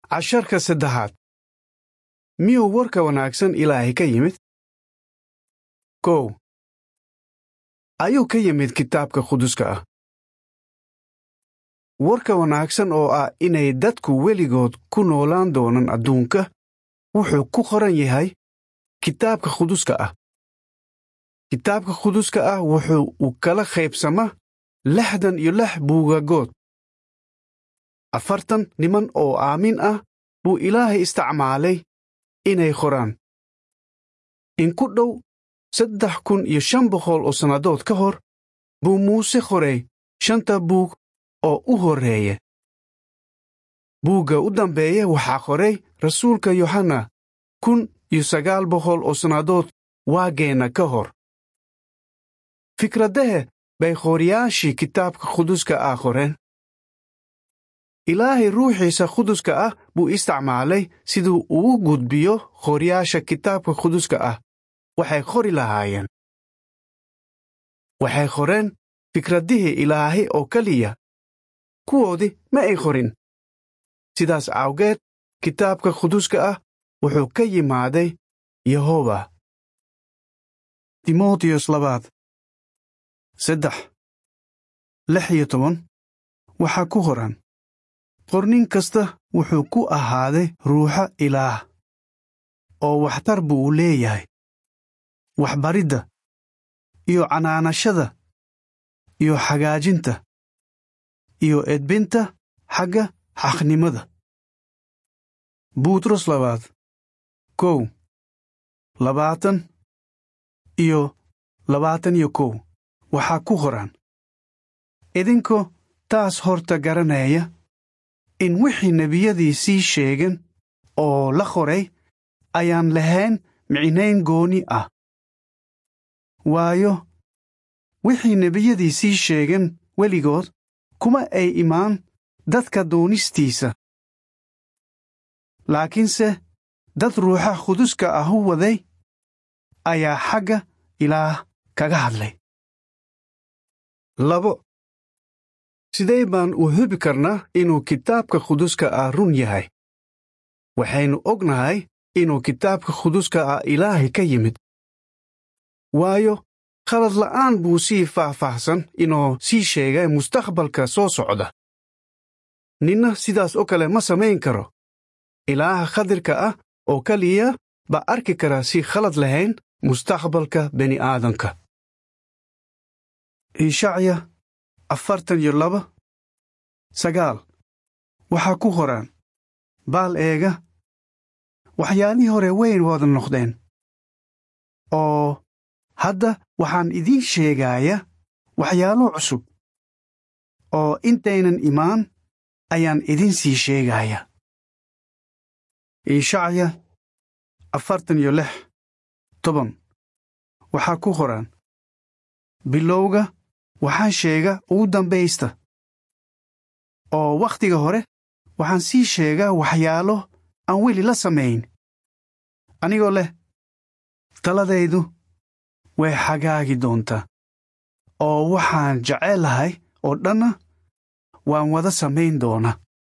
casharka saddexaad miyuu warka wanaagsan ilaahay ka yimid kow ayuu ka yimid kitaabka quduska ah warka wanaagsan oo ah inay dadku weligood ku noolaan doonaan adduunka wuxuu ku qoran yahay kitaabka quduska ah kitaabka quduska ah wuxuu u kala qaybsamaa lixdan iyo lix buugagood afartan niman oo aamin ah buu ilaahay isticmaalay inay qoraan in ku dhow saddex kun iyo shan boqol oo sannadood ka hor buu muuse qoray shanta buug oo u horreeya buugga u dambeeya waxaa qoray rasuulka yohanna kun iyo sagaal boqol oo sannadood waageenna ka hor fikradahe bay qooriyaashii kitaabka quduska ah qoreen ilaahay ruuxiisa quduska ah buu isticmaalay siduu ugu gudbiyo qooriyaasha kitaabka quduska ah waxay qori lahaayeen waxay qoreen fikradihii ilaahay oo keliya kuwoodii ma ay qorin sidaas awgeed kitaabka quduska ah wuxuu ka yimaaday yehoba timotiyos labaad saddex lix iyo toban waxaa ku qoran qornin kasta wuxuu ku ahaaday ruuxa ilaah oo waxtar buu u leeyahay waxbaridda iyo canaanashada iyo xagaajinta iyo edbinta xagga xaqnimada buutros labaad kow labaatan iyo labaatan iyo kow waxaa ku qoran idinkoo taas horta garanaya in wixii nebiyadii sii sheegen oo la qoray ayaan lahayn micnayn gooni ah waayo wixii nebiyadii sii sheegen weligood kuma ay imaan dadka doonistiisa laakiinse dad ruuxa quduska ah u waday ayaa xagga ilaah kaga hadlay labo sidee baan u hubi karnaa inuu kitaabka quduska ah run yahay waxaynu ognahay inuu kitaabka quduska ah ilaahay ka yimid waayo khalad la'aan buu sii faahfaahsan inuu sii sheegay mustaqbalka soo socda ninna sidaas oo kale ma samayn karo ilaaha khadirka ah oo keliya baa arki kara si khalad lahayn mustaqbalka bini'aadanka ishacya afartan iyo laba sagaal waxaa ku qoraan baal eega waxyaalihii hore weyn wada noqdeen oo hadda waxaan idiin sheegaaya waxyaalo cusub oo intaynan imaan ayaan idin sii sheegaya ishacya afartan iyo lix toban waxaa ku qoraan bilowga waxaan sheega ugu dambaysta oo wakhtiga hore waxaan sii sheegaa waxyaalo aan weli la samayn anigoo leh taladaydu way xagaagi doontaa oo waxaan jecelahay oo dhanna waan wada samayn doonaa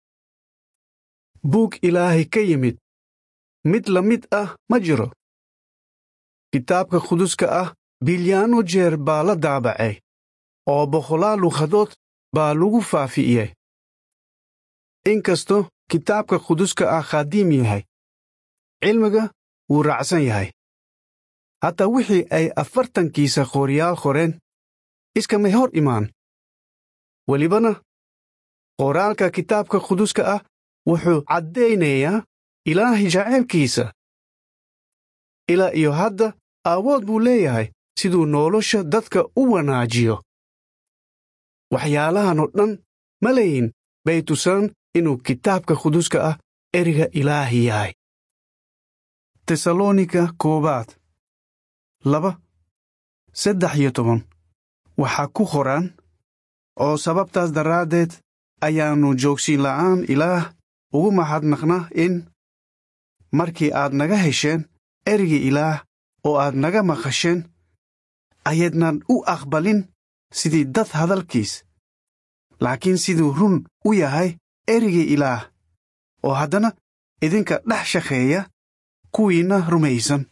buug ilaahay ka yimid mid la mid ah ma jiro kitaabka quduska ah bilyaano jeer baa la daabacay oo boqolaal lughadood baa lagu faafi'iyey inkastoo kitaabka quduska ah khadiim yahay cilmiga wuu raacsan yahay hataa wixii ay afartankiisa qooryaal qoreen iskamay hor imaan welibana qoraalka kitaabka quduska ah wuxuu caddaynayaa ilaahay jaceylkiisa ilaa iyo hadda aawood buu leeyahay siduu nolosha dadka u wanaajiyo waxyaalahan oo dhan malayin bay tusaan inuu kitaabka quduska ah eriga ilaahi yahay tesalonika koowaad laba saddex iyo toban waxaa ku qoraan oo sababtaas daraaddeed ayaannu joogsiin la'aan ilaah ugu mahadnaqnaa in markii aad naga hesheen erigii ilaah oo aad naga maqasheen ayaydnan u aqbalin sidii dad hadalkiis laakiin siduu run u yahay erigii ilaah oo haddana idinka dhex shaqeeya kuwiinna rumaysan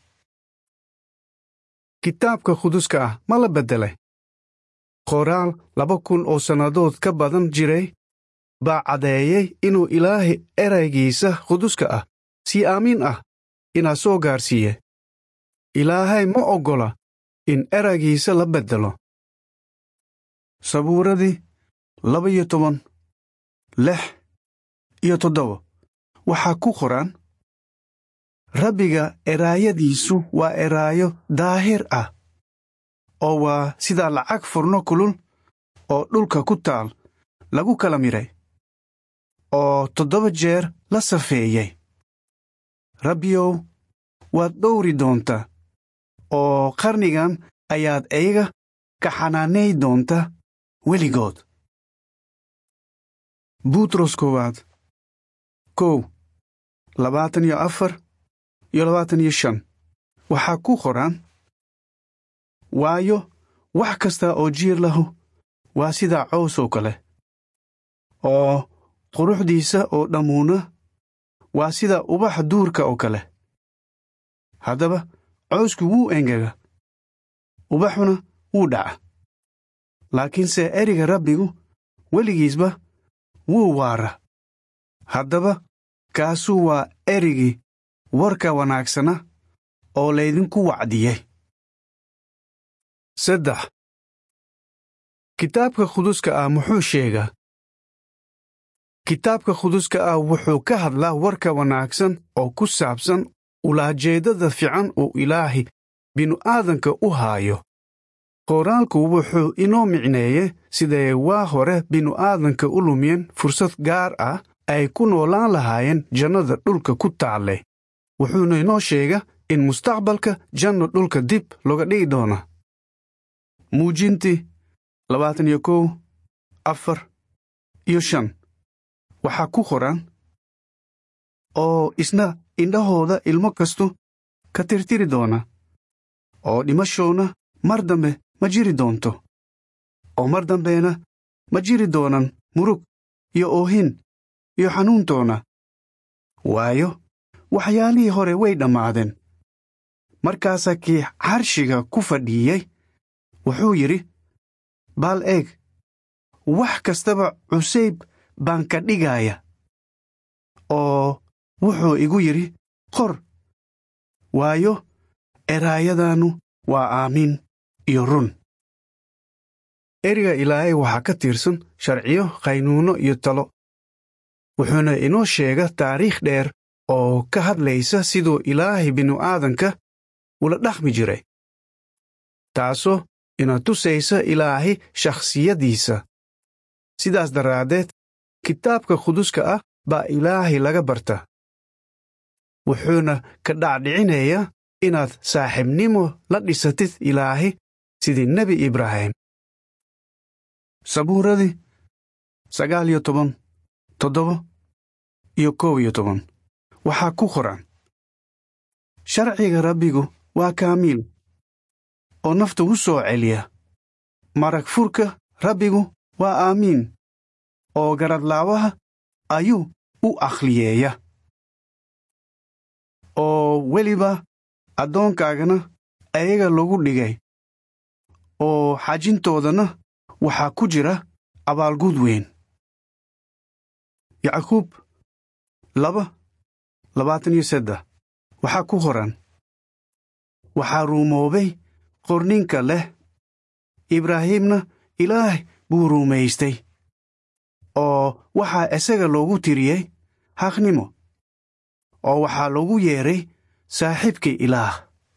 kitaabka quduska ah ma la beddelay qoraal laba kun oo sannadood ka badan jiray baa caddeeyey inuu ilaahay eraygiisa quduska ah si aamiin ah inaa soo gaarsiiye ilaahay ma oggola in eraygiisa la beddelo sabuuradii laba iyo toban lix iyo toddoba waxaa ku qoran rabbiga eraayadiisu waa eraayo daahir ah oo waa sida lacag furno kulul oo dhulka ku taal lagu kala midhay oo toddoba jeer la safeeyey rabbiyow waad dhowri doontaa oo qarnigan ayaad iyaga ka xanaanay doonta weligood buutros koowaad kow labaatan iyo afar iyo labaatan iyo shan waxaa ku qoran waayo wax kasta oo jiir lahu waa sida cows oo kale oo quruxdiisa oo dhammuuna waa sida ubax duurka oo kale haddaba cowsku wuu engega ubaxuna wuu dhaca laakiinse eriga rabbigu weligiisba wuu waara haddaba kaasuu waa erigii warka wanaagsana oo laydinku wacdiyey saddex kitaabka quduska ah muxuu sheegaa kitaabka quduska ah wuxuu ka hadlaa warka wanaagsan oo ku saabsan ulaajeeddada fiican uu ilaahi binu-aadanka u haayo qoraalku wuxuu inoo micneeyey siday waa hore binu-aadanka u lumiyeen fursad gaar ah ay ku noolaan lahaayeen jannada dhulka ku taalle wuxuuna inoo sheega in mustaqbalka janno dhulka dib looga dhigi doona muujintii labaatan iyo kow afar iyo shan waxaa ku qoran oo isna indhahooda ilmo kastu ka tirtiri doona oo dhimashoona mar dambe ma jiri doonto oo mar dambena ma jiri doonan murug iyo oohin iyo xanuuntoona waayo waxyaalihii hore way dhammaadeen markaasaa kii carshiga ku fadhiiyey wuxuu yidhi baal eeg wax kastaba cusayb baan ka dhigaya oo wuxuu igu yidhi qor waayo eraayadaannu waa aamiin iyo run eriga ilaahay waxaa ka tirsan sharciyo qaynuuno iyo talo wuxuuna inoo sheega taariikh dheer oo ka hadlaysa siduu ilaahay binu-aadanka ula dhaqmi jiray taasoo ina tusaysa ilaahay shakhsiyaddiisa sidaas daraaddeed kitaabka quduska ah baa ilaahay laga barta wuxuuna ka dhacdhicinayaa inaad saaxiibnimo la dhisatid ilaahay sidii nebi ibraahim sabuuradii sagaal iyo toban toddoba iyo kow iyo toban waxaa ku qoran sharciga rabbigu waa kaamiil oo nafta u soo celiya marag furka rabbigu waa aamiin oo garadlaawaha ayuu u akhliyeeya oo weliba addoonkaagana ayaga lagu dhigay oo xajintoodana waxaa ku jira abaalguud weyn yacquub laba labaatan iyo seddex waxaa ku qoran waxaa ruumoobay qorninka leh ibraahiimna ilaah buu ruumaystay oo waxaa isaga loogu tiriyey xaqnimo oo waxaa loogu yeedhay saaxiibkii ilaah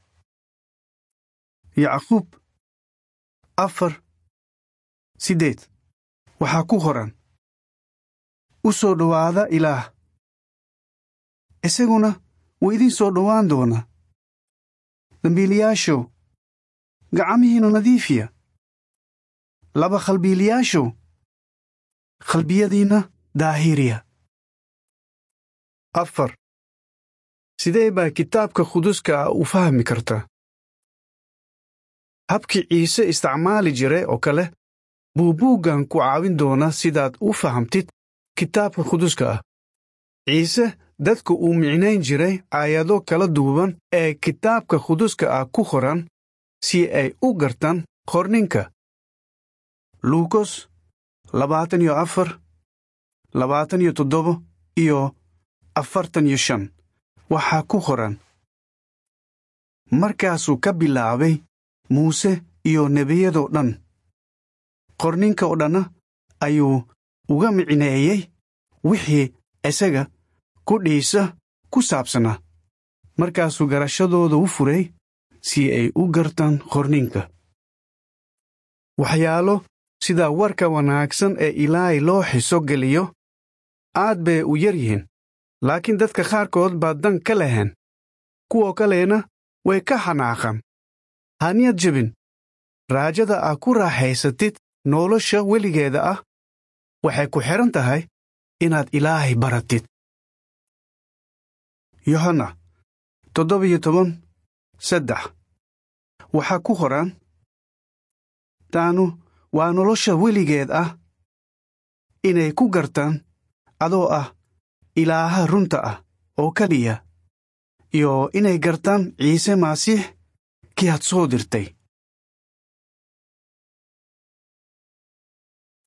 yacquub afar siddeed waxaa ku qoran u soo dhowaada ilaah isaguna wuu idiin soo dhowaan doonaa dambiilayaashow gacamihiinna nadiifiya laba khalbiilayaashow khalbiyadiinna daahiriya afar sidee baa kitaabka quduska ah u fahmi kartaa habkii ciise isticmaali jiray oo kale buu buuggan ku caawin doonaa sidaad u fahamtid kitaabka quduska ah ciise dadku uu micnayn jiray aayado kala duwan ee kitaabka quduska ah ku qoran si ay u gartaan qorninka luukos labaatan iyo afar labaatan iyo toddoba iyo afartan iyo shan waxaa ku qoran markaasuu ka bilaabay muuse iyo nebiyadoo dhan qorninka oo dhanna ayuu uga micneeyey wixii isaga kudhiisa ku saabsanaa markaasuu garashadooda u furay si ay u gartaan qorninka waxyaalo sida warka wanaagsan ee ilaahay loo xiso geliyo aad bay u yar yihiin laakiin dadka qaarkood baa dan ka leheen kuwa kalena way ka xanaaqan haniyad jebin raajada aa ku raaxaysatid nolosha weligeeda ah waxay ku xidhan tahay inaad ilaahay baratid yohanna toddobiyo toban saddex waxaa ku qoran taanu waa nolosha weligeed ah inay ku gartaan adoo ah ilaaha runta ah oo keliya iyo inay gartaan ciise masiix kii had soo dirtay